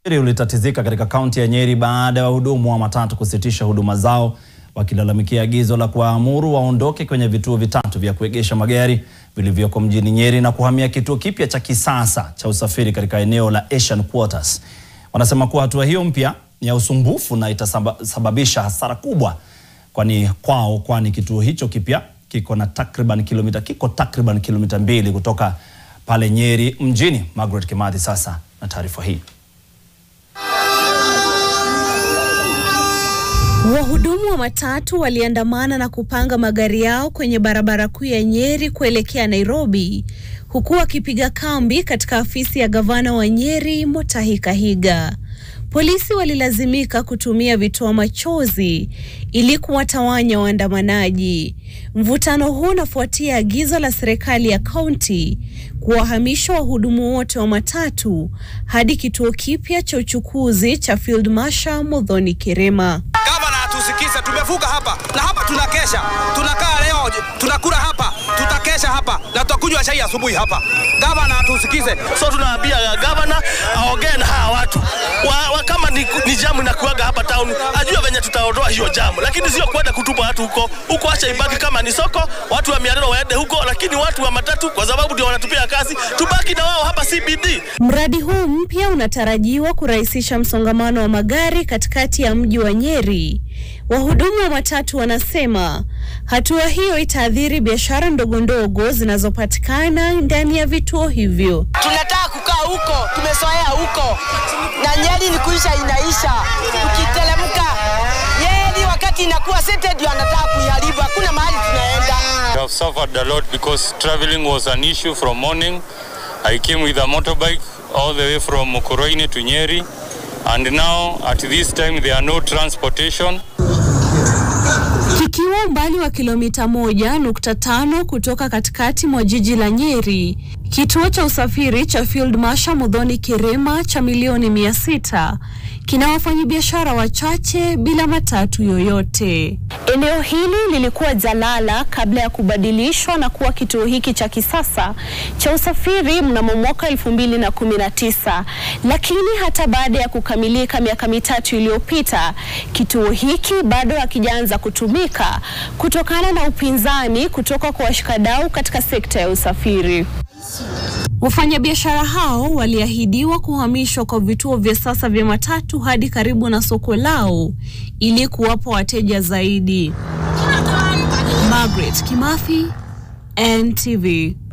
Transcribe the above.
ulitatizika katika kaunti ya Nyeri baada ya wahudumu wa matatu kusitisha huduma zao wakilalamikia agizo la kuwaamuru waondoke kwenye vituo vitatu vya kuegesha magari vilivyoko mjini Nyeri na kuhamia kituo kipya cha kisasa cha usafiri katika eneo la Asian Quarters. Wanasema kuwa hatua hiyo mpya ni ya usumbufu na itasababisha hasara kubwa kwani kwao kwani kituo hicho kipya kiko na takriban kilomita kiko takriban kilomita mbili kutoka pale Nyeri mjini. Margaret Kimathi sasa na taarifa hii. Wahudumu wa matatu waliandamana na kupanga magari yao kwenye barabara kuu ya Nyeri kuelekea Nairobi, huku wakipiga kambi katika afisi ya gavana wa Nyeri Mutahi Kahiga. Polisi walilazimika kutumia vitoa machozi ili kuwatawanya waandamanaji. Mvutano huu unafuatia agizo la serikali ya kaunti kuwahamisha wahudumu wote wa matatu hadi kituo kipya cha uchukuzi cha Field Marshal Muthoni Kirima. Gavana atusikize, tumevuka hapa na hapa tunakesha, tunakaa leo, tunakula hapa, tutakesha hapa na tutakunywa chai asubuhi hapa. Gavana atusikize. So tunaambia gavana aongee na hawa watu wa, wa, kama ni, ni jamu inakuaga hapa town, ajue venye tutaondoa hiyo jamu, lakini sio kwenda kutupa watu huko huko. Acha ibaki kama ni soko, watu wa Miarero waende huko, lakini watu wa matatu kwa sababu ndio wanatupia kazi, tubaki na wao hapa CBD. Mradi huu mpya unatarajiwa kurahisisha msongamano wa magari katikati ya mji wa Nyeri. Wahudumu wa matatu wanasema hatua hiyo itaathiri biashara ndogo ndogo zinazopatikana ndani ya vituo hivyo. Tunataka kukaa huko, tumezoea huko, na Nyeri ni kuisha inaisha. Tukiteremka Nyeri wakati inakuwa sete, ndio anataka kuiharibu, hakuna mahali tunaenda. We have suffered a lot because traveling was an issue from morning. I came with a motorbike all the way from Mukurweini to Nyeri and now at this time there are no transportation. Kikiwa umbali wa kilomita moja nukta tano kutoka katikati mwa jiji la Nyeri, kituo cha usafiri cha Field Marshal Muthoni Kirima cha milioni mia sita kina wafanyabiashara wachache bila matatu yoyote. Eneo hili lilikuwa jalala kabla ya kubadilishwa na kuwa kituo hiki cha kisasa cha usafiri mnamo mwaka elfu mbili na kumi na tisa, lakini hata baada ya kukamilika miaka mitatu iliyopita, kituo hiki bado hakijaanza kutumika kutokana na upinzani kutoka kwa washikadau katika sekta ya usafiri. Wafanyabiashara hao waliahidiwa kuhamishwa kwa vituo vya sasa vya matatu hadi karibu na soko lao ili kuwapa wateja zaidi. Margaret Kimathi, NTV.